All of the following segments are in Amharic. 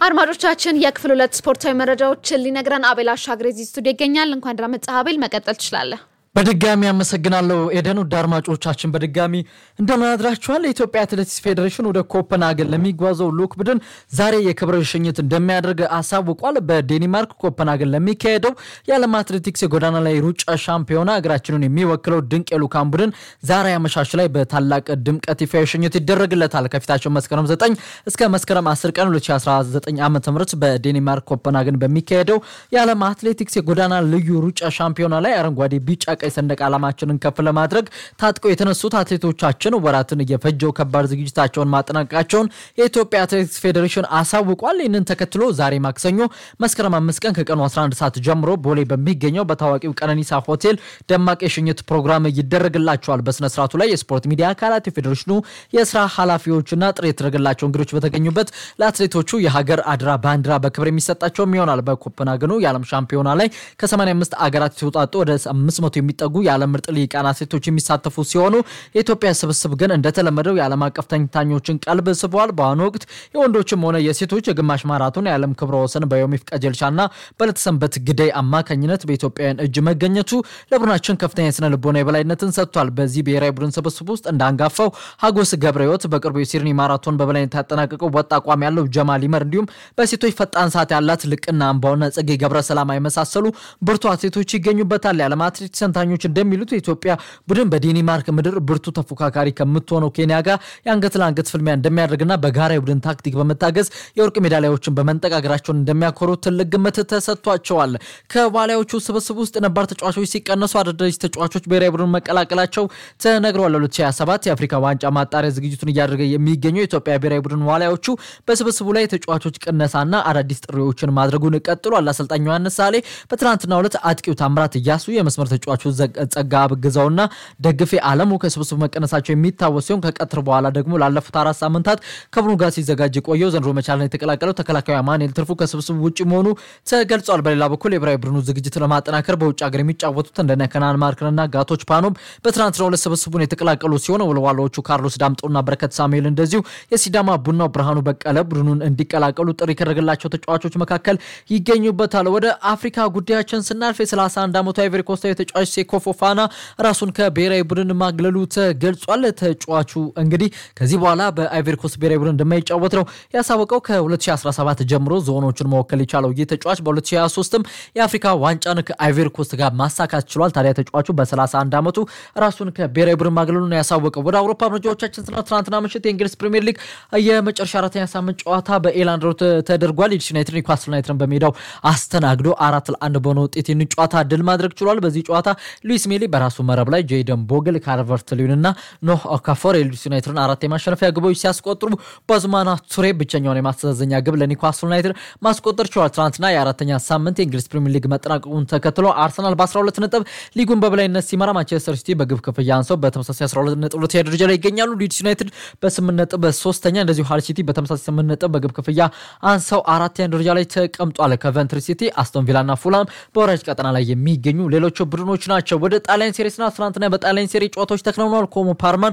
አድማጮቻችን የክፍል ሁለት ስፖርታዊ መረጃዎችን ሊነግረን አቤል አሻግሬ እዚህ ስቱዲዮ ይገኛል። እንኳን ደህና መጣህ አቤል፣ መቀጠል ትችላለህ። በድጋሚ አመሰግናለሁ ኤደን። ውድ አድማጮቻችን በድጋሚ እንደምን አድራችኋል። የኢትዮጵያ አትሌቲክስ ፌዴሬሽን ወደ ኮፐንሃገን ለሚጓዘው ልዑክ ቡድን ዛሬ የክብር ሽኝት እንደሚያደርግ አሳውቋል። በዴንማርክ ኮፐንሃገን ለሚካሄደው የዓለም አትሌቲክስ የጎዳና ላይ ሩጫ ሻምፒዮና ሀገራችንን የሚወክለው ድንቅ የልዑካን ቡድን ዛሬ አመሻሽ ላይ በታላቅ ድምቀት ይፋዊ ሽኝት ይደረግለታል። ከፊታቸው መስከረም 9 እስከ መስከረም 10 ቀን 2019 ዓ ም በዴንማርክ ኮፐንሃገን በሚካሄደው የዓለም አትሌቲክስ የጎዳና ልዩ ሩጫ ሻምፒዮና ላይ አረንጓዴ ቢጫ ቀይ ሰንደቅ ዓላማችንን ከፍ ለማድረግ ታጥቀው የተነሱት አትሌቶቻችን ወራትን እየፈጀው ከባድ ዝግጅታቸውን ማጠናቀቃቸውን የኢትዮጵያ አትሌቲክስ ፌዴሬሽን አሳውቋል። ይህንን ተከትሎ ዛሬ ማክሰኞ መስከረም አምስት ቀን ከቀኑ 11 ሰዓት ጀምሮ ቦሌ በሚገኘው በታዋቂው ቀነኒሳ ሆቴል ደማቅ የሽኝት ፕሮግራም ይደረግላቸዋል። በስነ ስርዓቱ ላይ የስፖርት ሚዲያ አካላት፣ የፌዴሬሽኑ የስራ ኃላፊዎችና ጥሪ የተደረገላቸው እንግዶች በተገኙበት ለአትሌቶቹ የሀገር አድራ ባንዲራ በክብር የሚሰጣቸውም ይሆናል። በኮፐንሃገኑ የዓለም ሻምፒዮና ላይ ከ85 አገራት የተውጣጡ ወደ 500 የሚጠጉ የዓለም ምርጥ ልሂቃን አትሌቶች የሚሳተፉ ሲሆኑ የኢትዮጵያ ስብስብ ግን እንደተለመደው የዓለም አቀፍ ተንታኞችን ቀልብ ስበዋል። በአሁኑ ወቅት የወንዶችም ሆነ የሴቶች የግማሽ ማራቶን የዓለም ክብረ ወሰን በዮሚፍ ቀጀልቻና በለተሰንበት ግዳይ አማካኝነት በኢትዮጵያውያን እጅ መገኘቱ ለቡድናችን ከፍተኛ የስነ ልቦና የበላይነትን ሰጥቷል። በዚህ ብሔራዊ ቡድን ስብስብ ውስጥ እንዳንጋፋው ሀጎስ ገብረ ሕይወት በቅርቡ የሲድኒ ማራቶን በበላይነት ያጠናቀቀው ወጥ አቋም ያለው ጀማል ይመር እንዲሁም በሴቶች ፈጣን ሰዓት ያላት ልቅና አምባውና ጽጌ ገብረ ሰላማ የመሳሰሉ ብርቱ አትሌቶች ይገኙበታል። የዓለም አትሌቲክስ ተንታኞች እንደሚሉት የኢትዮጵያ ቡድን በዴንማርክ ምድር ብርቱ ተፎካካሪ ከምትሆነው ኬንያ ጋር የአንገት ለአንገት ፍልሚያ እንደሚያደርግና በጋራ የቡድን ታክቲክ በመታገዝ የወርቅ ሜዳሊያዎችን በመንጠቅ ሀገራቸውን እንደሚያኮሩ ትልቅ ግምት ተሰጥቷቸዋል። ከዋሊያዎቹ ስብስብ ውስጥ ነባር ተጫዋቾች ሲቀነሱ አዳዲስ ተጫዋቾች ብሔራዊ ቡድን መቀላቀላቸው ተነግረዋል። 2027 የአፍሪካ ዋንጫ ማጣሪያ ዝግጅቱን እያደረገ የሚገኘው የኢትዮጵያ ብሔራዊ ቡድን ዋሊያዎቹ በስብስቡ ላይ የተጫዋቾች ቅነሳና አዳዲስ ጥሪዎችን ማድረጉን ቀጥሏል። አሰልጣኝ ዮሐንስ ሳሌ በትናንትናው ዕለት አጥቂው ታምራት እያሱ የመስመር ተጫዋቹ ጸጋ አብግዛውና ደግፌ አለሙ ከስብስቡ መቀነሳቸው የሚታወስ ሲሆን ከቀትር በኋላ ደግሞ ላለፉት አራት ሳምንታት ከቡድኑ ጋር ሲዘጋጅ የቆየው ዘንድሮ መቻልን የተቀላቀለው ተከላካዩ አማኑኤል ትርፉ ከስብስቡ ውጭ መሆኑ ተገልጿል። በሌላ በኩል የብሔራዊ ቡድኑ ዝግጅት ለማጠናከር በውጭ ሀገር የሚጫወቱት እንደነ ከናን ማርክንና ጋቶች ፓኖም በትናንትናው ዕለት ስብስቡን የተቀላቀሉ ሲሆን ወልዋሎቹ ካርሎስ ዳምጦና በረከት ሳሙኤል እንደዚሁ የሲዳማ ቡናው ብርሃኑ በቀለ ቡድኑን እንዲቀላቀሉ ጥሪ ከደረገላቸው ተጫዋቾች መካከል ይገኙበታል። ወደ አፍሪካ ጉዳያችን ስናልፍ የ31 ዓመቱ አይቨሪ ኮስታዊ ተጫዋች ሴኮ ፎፋና ራሱን ከብሔራዊ ቡድን ማግለሉ ተገልጿል። ተጫዋቹ እንግዲህ ከዚህ በኋላ በአይቨሪ ኮስት ብሔራዊ ቡድን እንደማይጫወት ነው ያሳወቀው። ከ2017 ጀምሮ ዞኖችን መወከል የቻለው ይህ ተጫዋች በ2023ም የአፍሪካ ዋንጫን ከአይቨሪ ኮስት ጋር ማሳካት ችሏል። ታዲያ ተጫዋቹ በ31 ዓመቱ ራሱን ከብሔራዊ ቡድን ማግለሉ ነው ያሳወቀው። ወደ አውሮፓ መረጃዎቻችን ስና ትናንትና ምሽት የእንግሊዝ ፕሪምየር ሊግ የመጨረሻ አራተኛ ሳምንት ጨዋታ በኤላንድ ሮድ ተደርጓል። ሊድስ ዩናይትድ ኒውካስል ዩናይትድን በሜዳው አስተናግዶ አራት ለአንድ በሆነ ውጤት ይህን ጨዋታ ድል ማድረግ ችሏል። በዚህ ጨዋታ ሉዊስ ሜሊ በራሱ መረብ ላይ ጄደን ቦግል፣ ካርቨርት ሊዩን እና ኖህ ኦካፎር የሊድስ ዩናይትድን አራት የማሸነፊያ ግቦች ሲያስቆጥሩ ባዙማና ቱሬ ብቸኛውን የማስተዛዘኛ ግብ ለኒውካስል ዩናይትድ ማስቆጠር ችሏል። ትናንትና የአራተኛ ሳምንት የእንግሊዝ ፕሪምየር ሊግ መጠናቀቁን ተከትሎ አርሰናል በ12 ነጥብ ሊጉን በበላይነት ሲመራ፣ ማንቸስተር ሲቲ በግብ ክፍያ አንሰው በተመሳሳይ 12 ነጥብ ሁለተኛ ደረጃ ላይ ይገኛሉ። ሊድስ ዩናይትድ በ8 ነጥብ ሶስተኛ፣ እንደዚሁ ሃል ሲቲ በተመሳሳይ 8 ነጥብ በግብ ክፍያ አንሰው አራተኛ ደረጃ ላይ ተቀምጧል። ከቨንትሪ ሲቲ፣ አስቶን ቪላና ፉላም በወራጅ ቀጠና ላይ የሚገኙ ሌሎቹ ቡድኖች ናቸው። ወደ ጣሊያን ሴሪ ስና ትናንትና በጣሊያን ሴሪ ጨዋታዎች ተከናውነዋል። ኮሞ ፓርማን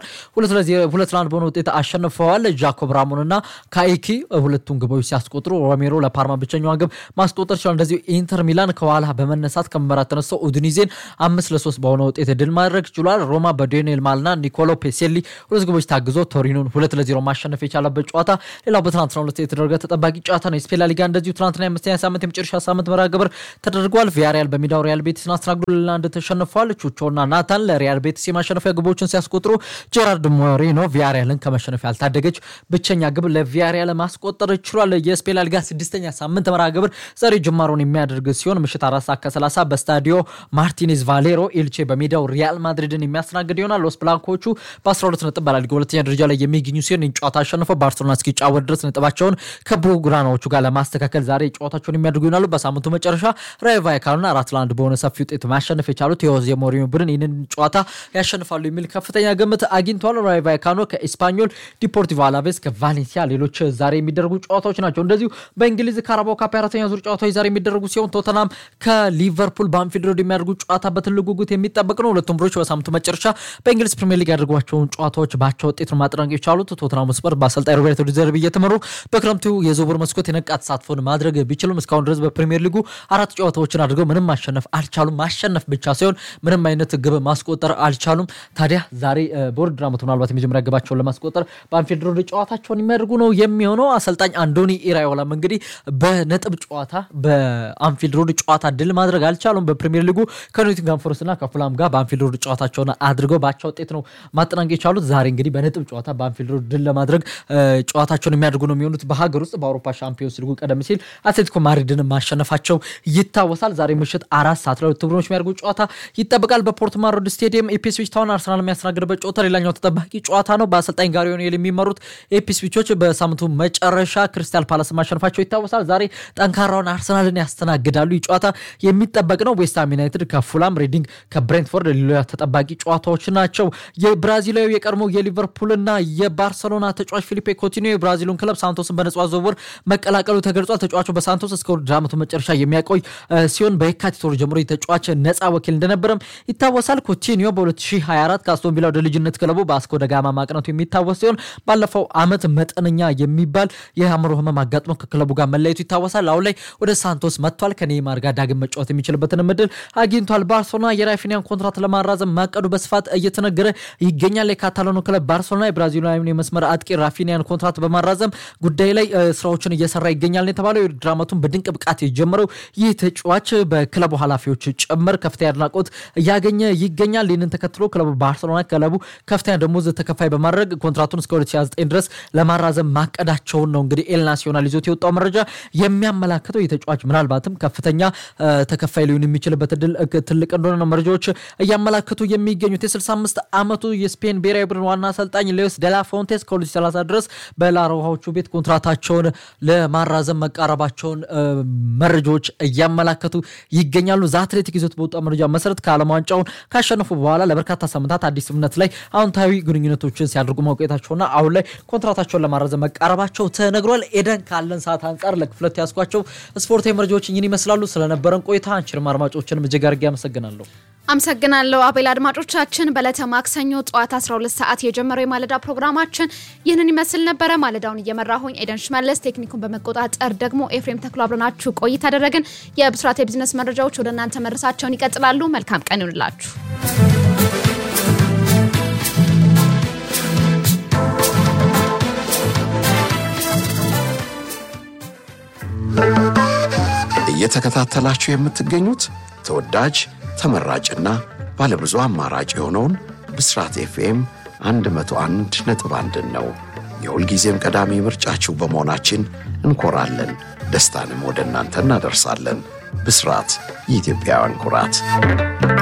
ሁለት ለአንድ በሆነ ውጤት አሸንፈዋል። ጃኮብ ራሞን እና ካኢኪ ሁለቱን ግቦች ሲያስቆጥሩ ሮሜሮ ለፓርማን ብቸኛዋን ግብ ማስቆጠር ችሏል። እንደዚሁ ኢንተር ሚላን ከኋላ በመነሳት ከመመራት ተነስተው ኡድኒዜን አምስት ለሶስት በሆነ ውጤት ድል ማድረግ ችሏል። ሮማ በዴኒኤል ማልና ኒኮሎ ፔሴሊ ሁለት ግቦች ታግዞ ቶሪኖን ሁለት ለዜሮ ማሸነፍ የቻለበት ጨዋታ ሌላው በትናንትና ሁለት የተደረገ ተጠባቂ ጨዋታ ነው። የስፔን ላሊጋ እንደዚሁ ትናንትና የአምስተኛ ሳምንት የመጨረሻ ሳምንት መርሃ ግብር ተደርጓል። ቪያሪያል በሜዳው ሪያል ቤቲስን አስተናግዶ ለአንድ ተሸንፏል። ቹቾና ናታን ለሪያል ቤቲስ የማሸነፊያ ግቦችን ሲያስቆጥሩ ጄራርድ ሞሪኖ ቪያሪያልን ከመሸነፍ ያልታደገች ብቸኛ ግብ ለቪያሪያል ማስቆጠር ችሏል። የስፔን ላሊጋ ስድስተኛ ሳምንት መርሃ ግብር ዛሬ ጅማሮን የሚያደርግ ሲሆን ምሽት አራት ሰዓት ከሰላሳ በስታዲዮ ማርቲኔዝ ቫሌሮ ኤልቼ በሜዳው ሪያል ማድሪድን የሚያስተናግድ ይሆናል። ሎስ ብላንኮቹ በ12 ነጥብ በላሊጋ ሁለተኛ ደረጃ ላይ የሚገኙ ሲሆን ጨዋታ አሸንፈው ባርሴሎና እስኪጫወት ድረስ ነጥባቸውን ከብሉግራናዎቹ ጋር ለማስተካከል ዛሬ ጨዋታቸውን የሚያደርጉ ይሆናሉ። በሳምንቱ መጨረሻ ራዮ ቫይካኖና አራት ለአንድ በሆነ ሰፊ ውጤት ማሸነፍ የቻሉት የሆዜ ሞሪኒዮ ቡድን ይህንን ጨዋታ ያሸንፋሉ የሚል ከፍተኛ ግምት አግኝቷል። ራዮ ቫይካኖ ከኤስፓኞል፣ ዲፖርቲቮ አላቬስ ከቫሌንሲያ ሌሎች ዛሬ የሚደረጉ ጨዋታዎች ናቸው። እንደዚሁ በእንግሊዝ ካራባው ካፕ አራተኛ ዙር ጨዋታዎች ዛሬ የሚደረጉ ሲሆን ቶተናም ከሊቨርፑል በአንፊልድ ሮድ የሚያደርጉ ጨዋታ በትልቅ ጉጉት የሚጠበቅ ነው። ሁለቱም ቡድኖች በሳምንቱ መጨረሻ በእንግሊዝ ፕሪሚየር ሊግ ያደርጓቸውን ጨዋታዎች ባቻ ውጤት ነው ማጠናቀቅ የቻሉት። ቶተናም ስፐር በአሰልጣኝ ሮቤርቶ ዲዘርቢ እየተመሩ በክረምቱ የዝውውር መስኮት የነቃ ተሳትፎን ማድረግ ቢችሉም እስካሁን ድረስ በፕሪሚየር ሊጉ አራት ጨዋታዎችን አድርገው ምንም ማሸነፍ አልቻሉም። ማሸነፍ ብቻ ሳይሆን ምንም አይነት ግብ ማስቆጠር አልቻሉም። ታዲያ ዛሬ በውድድር ዓመቱ ምናልባት የመጀመሪያ ግባቸውን ለማስቆጠር በአንፊልድ ሮድ ጨዋታቸውን የሚያደርጉ ነው የሚሆነው። አሰልጣኝ አንዶኒ ኢራዮላም እንግዲህ በነጥብ ጨዋታ በአንፊልድ ሮድ ጨዋታ ድል ማድረግ አልቻሉም። በፕሪሚየር ሊጉ ከኖቲንጋም ፎረስት እና ከፉላም ጋር በአንፊልድ ሮድ ጨዋታቸውን አድርገው በአቻ ውጤት ነው ማጠናቀቅ የቻሉት። ዛሬ እንግዲህ በነጥብ ጨዋታ በአንፊልድ ሮድ ድል ለማድረግ ጨዋታቸውን የሚያደርጉ ነው የሚሆኑት። በሀገር ውስጥ በአውሮፓ ሻምፒዮንስ ሊጉ ቀደም ሲል አትሌቲኮ ማድሪድን ማሸነፋቸው ይታወሳል። ዛሬ ምሽት አራት ሰዓት ለሁለቱ ቡድኖች የሚያደርጉ ጨዋታ ይጠበቃል። በፖርትማን ሮድ ስቴዲየም ኢፒስዊች ታውን አርሰናል የሚያስተናግድበት ጨዋታ ሌላኛው ተጠባቂ ጨዋታ ነው። በአሰልጣኝ ጋሪ ኦኔል የሚመሩት ኢፒስዊቾች በሳምንቱ መጨረሻ ክሪስታል ፓላስ ማሸነፋቸው ይታወሳል። ዛሬ ጠንካራውን አርሰናልን ያስተናግዳሉ። ይህ ጨዋታ የሚጠበቅ ነው። ዌስትሃም ዩናይትድ ከፉላም፣ ሬዲንግ ከብሬንትፎርድ ሌላ ተጠባቂ ጨዋታዎች ናቸው። የብራዚላዊ የቀድሞ የሊቨርፑልና የባርሰሎና ተጫዋች ፊሊፔ ኮቲኒዮ የብራዚሉን ክለብ ሳንቶስን በነጻ ዝውውር መቀላቀሉ ተገልጿል። ተጫዋቹ በሳንቶስ እስከ ውድድር ዓመቱ መጨረሻ የሚያቆይ ሲሆን በየካቲት ወር ጀምሮ የተጫዋች ነጻ ወኪል እንደነበረም ይታወሳል። ኮቲኒዮ በ2024 ከአስቶን ቪላ ወደ ልጅነት ክለቡ በአስኮ ደጋማ ማቅነቱ የሚታወስ ሲሆን ባለፈው ዓመት መጠነኛ የሚባል የአእምሮ ህመም አጋጥሞ ከክለቡ ጋር መለየቱ ይታወሳል። አሁን ላይ ወደ ሳንቶስ መጥቷል። ከኔይማር ጋር ዳግም መጫወት የሚችልበትን እድል አግኝቷል። ባርሴሎና የራፊኒያን ኮንትራት ለማራዘም ማቀዱ በስፋት እየተነገረ ይገኛል። የካታላኑ ክለብ ባርሴሎና የብራዚላዊን የመስመር አጥቂ ራፊኒያን ኮንትራት በማራዘም ጉዳይ ላይ ስራዎችን እየሰራ ይገኛል የተባለው የውድድር ዓመቱን በድንቅ ብቃት የጀመረው ይህ ተጫዋች በክለቡ ኃላፊዎች ጭምር ከፍተኛ አድናቆት እያገኘ ይገኛል። ይህንን ተከትሎ ክለቡ ባርሴሎና ክለቡ ከፍተኛ ደሞዝ ተከፋይ በማድረግ ኮንትራቱን እስከ 2029 ድረስ ለማራዘም ማቀዳቸውን ነው እንግዲህ ኤል ናሲዮናል ይዞት የወጣው መረጃ የሚያመላክተው። ይህ ተጫዋች ምናልባትም ከፍተኛ ተከፋይ ሊሆን የሚችልበት እድል ትልቅ እንደሆነ ነው መረጃዎች እያመላክቱ የሚገኙት። የ65 ዓመቱ የስፔን ብሔራዊ ቡድን ዋና አሰልጣኝ ሌዎስ ደላ ፎንቴስ ከ2030 ድረስ በላሮሃዎቹ ቤት ኮንትራታቸውን ለማራዘም መቃረባቸውን መረጃዎች እያመላከቱ ይገኛሉ። ዛ አትሌቲክ ይዞት በወጣው መረጃ መሰረት ከዓለም ዋንጫውን ካሸነፉ በኋላ ለበርካታ ሳምንታት አዲስ እምነት ላይ አዎንታዊ ግንኙነቶችን ሲያደርጉ መቆየታቸውና አሁን ላይ ኮንትራታቸውን ለማራዘም መቃረባቸው ተነግሯል። ኤደን ካለን ሰዓት አንጻር ለክፍለት ያስኳቸው ስፖርታዊ መረጃዎች እኝን ይመስላሉ። ስለነበረን ቆይታ አንችንም አድማጮችንም እጅግ አድርጌ አመሰግናለሁ። አመሰግናለሁ አቤል። አድማጮቻችን በዕለተ ማክሰኞ ጠዋት 12 ሰዓት የጀመረው የማለዳ ፕሮግራማችን ይህንን ይመስል ነበረ። ማለዳውን እየመራሁኝ ኤደን ሽመለስ፣ ቴክኒኩን በመቆጣጠር ደግሞ ኤፍሬም ተክሎ አብረናችሁ ቆይታ አደረግን። የብስራት የቢዝነስ መረጃዎች ወደ እናንተ መድረሳቸውን ይቀጥላሉ። መልካም ቀን ይሁንላችሁ። እየተከታተላችሁ የምትገኙት ተወዳጅ ተመራጭና ባለብዙ አማራጭ የሆነውን ብስራት ኤፍኤም 101 ነጥብ አንድን ነው። የሁልጊዜም ቀዳሚ ምርጫችሁ በመሆናችን እንኮራለን። ደስታንም ወደ እናንተ እናደርሳለን። ብስራት የኢትዮጵያውያን ኩራት